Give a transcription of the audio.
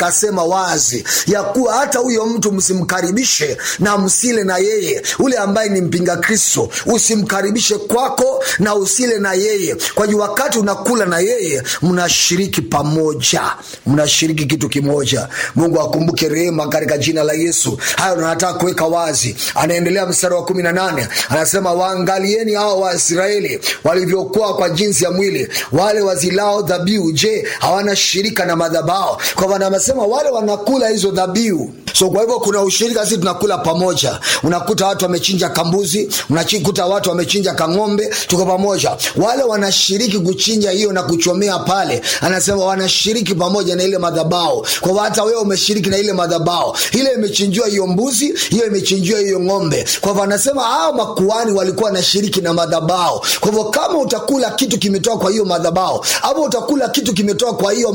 kasema wazi ya kuwa hata huyo mtu msimkaribishe na msile na yeye ule ambaye ni mpinga kristo usimkaribishe kwako na usile na yeye kwa juu wakati unakula na yeye mnashiriki pamoja mnashiriki kitu kimoja mungu akumbuke rehema katika jina la yesu hayo nataka kuweka wazi anaendelea mstari wa kumi na nane anasema waangalieni hao waisraeli walivyokuwa kwa jinsi ya mwili wale wazilao dhabihu je hawana shirika na madhabao kwa maana amesema wale wanakula hizo dhabihu so kwa hivyo kuna ushirika sisi tunakula pamoja unakuta watu wamechinja kambuzi unakuta watu wamechinja kang'ombe tuko pamoja wale wanashiriki kuchinja hiyo na kuchomea pale anasema wanashiriki pamoja na ile madhabao kwa hivyo hata wewe umeshiriki na ile madhabao ile imechinjiwa hiyo mbuzi hiyo imechinjiwa hiyo ng'ombe kwa hivyo anasema hao makuani walikuwa wanashiriki na madhabao kwa hivyo kama utakula kitu kimetoka kwa hiyo madhabao ama utakula kitu kimetoka kwa hiyo